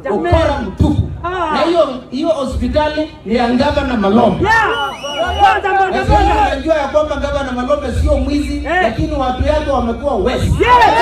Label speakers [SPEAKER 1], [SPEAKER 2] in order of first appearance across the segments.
[SPEAKER 1] Jameni.
[SPEAKER 2] ukora mtupu.
[SPEAKER 1] Ah.
[SPEAKER 2] Na hiyo hiyo hospitali ni ya gavana Malombe.
[SPEAKER 1] Yeah. Kwanza
[SPEAKER 2] Na
[SPEAKER 1] boda
[SPEAKER 2] sisi
[SPEAKER 1] boda.
[SPEAKER 2] tunajua ya kwamba gavana Malombe sio mwizi,
[SPEAKER 1] Eh.
[SPEAKER 2] lakini watu yake wamekuwa wezi.
[SPEAKER 1] Yes.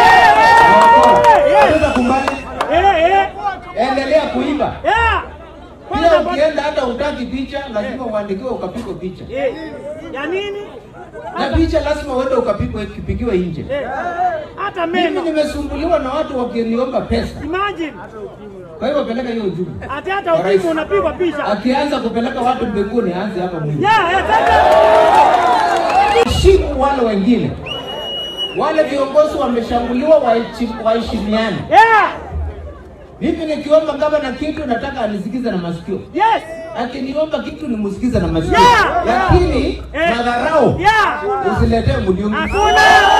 [SPEAKER 1] Yes.
[SPEAKER 2] Unaweza kumbali,
[SPEAKER 1] Eh, eh.
[SPEAKER 2] endelea kuiba.
[SPEAKER 1] Yeah.
[SPEAKER 2] Pia
[SPEAKER 1] Kwanza boda.
[SPEAKER 2] ukienda hata utaki picha, lazima uandikiwe ukapigwe picha.
[SPEAKER 1] Eh. Ya nini?
[SPEAKER 2] Na picha lazima uende ukapigwe kipigiwe nje.
[SPEAKER 1] Eh. Hata
[SPEAKER 2] Mimi
[SPEAKER 1] meno.
[SPEAKER 2] nimesumbuliwa na watu wakiniomba pesa.
[SPEAKER 1] Imagine.
[SPEAKER 2] Kwa hivyo peleka hiyo ujumbe.
[SPEAKER 1] Ati hata ukimu unapigwa picha.
[SPEAKER 2] Akianza kupeleka watu mbinguni, aanze hapa mwingi.
[SPEAKER 1] Yeah, eh, sasa.
[SPEAKER 2] Heshimu wale wengine. Wale viongozi wameshambuliwa, waheshi- waheshimiane.
[SPEAKER 1] Yeah.
[SPEAKER 2] Mimi nikiomba gavana kitu nataka anisikize na masikio.
[SPEAKER 1] Yes.
[SPEAKER 2] Akiniomba kitu nimsikize na masikio.
[SPEAKER 1] Yeah.
[SPEAKER 2] Lakini
[SPEAKER 1] Eh.
[SPEAKER 2] madharau
[SPEAKER 1] Yeah.
[SPEAKER 2] usiletee mliungu.
[SPEAKER 1] Hakuna.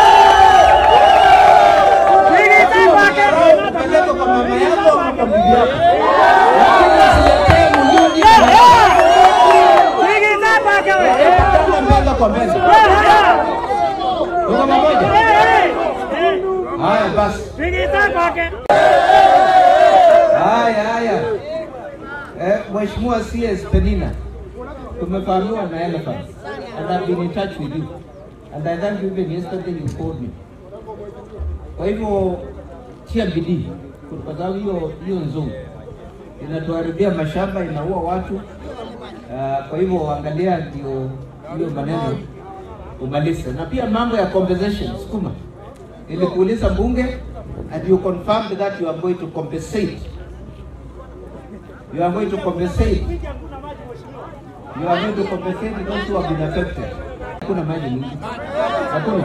[SPEAKER 1] Sikiliza kwake.
[SPEAKER 2] Madharau upeleke kwa mama yako ama kwa bibi yako. Lakini usiletee mliungu.
[SPEAKER 1] Sikiliza kwake wewe.
[SPEAKER 2] Patana mbele kwa mbele. Tuko pamoja? Haya basi.
[SPEAKER 1] Sikiliza kwake.
[SPEAKER 2] Haya haya. Eh, Mheshimiwa CS Penina. Tumefahamiwa na elephants. And I've been in touch with you. And I thank you even yesterday you called me. Kwa hivyo tia bidii kwa sababu hiyo hiyo nzuri inatuharibia mashamba, inaua watu. Uh, kwa hivyo angalia ndio hiyo maneno umalize, na pia mambo ya compensation sukuma. Nilikuuliza bunge and you confirmed that you are going to compensate you are going to compensate you are going to compensate those who have been affected. Hakuna maji mingi, hakuna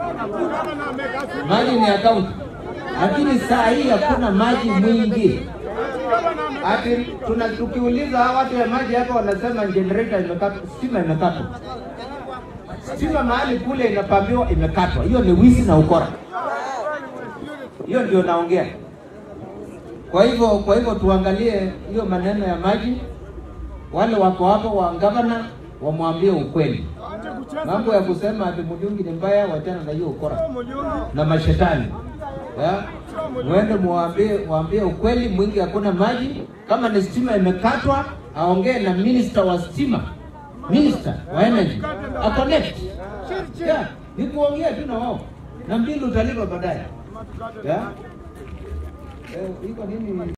[SPEAKER 2] maji ni account, lakini saa hii hakuna maji mwingi. Ati tuna tukiuliza hawa watu ya maji hapa wanasema generator imekatwa, stima imekatwa. Stima mahali kule inapambiwa imekatwa. Hiyo ni wizi na ukora. Hiyo ndio naongea. Kwa hivyo kwa hivyo tuangalie hiyo maneno ya maji. Wale wako hapo wa gavana wamwambie ukweli. Mambo ya kusema ati Mudungi ni mbaya, wachana na hiyo ukora na mashetani. Ya? Mwende muambie waambie ukweli, mwingi hakuna maji. Kama ni stima imekatwa, aongee na minister wa stima, minister wa energy, a connect. Yeah, ni kuongea tu na wao na mbili utalipa baadaye. Yeah? Eh, iko nini?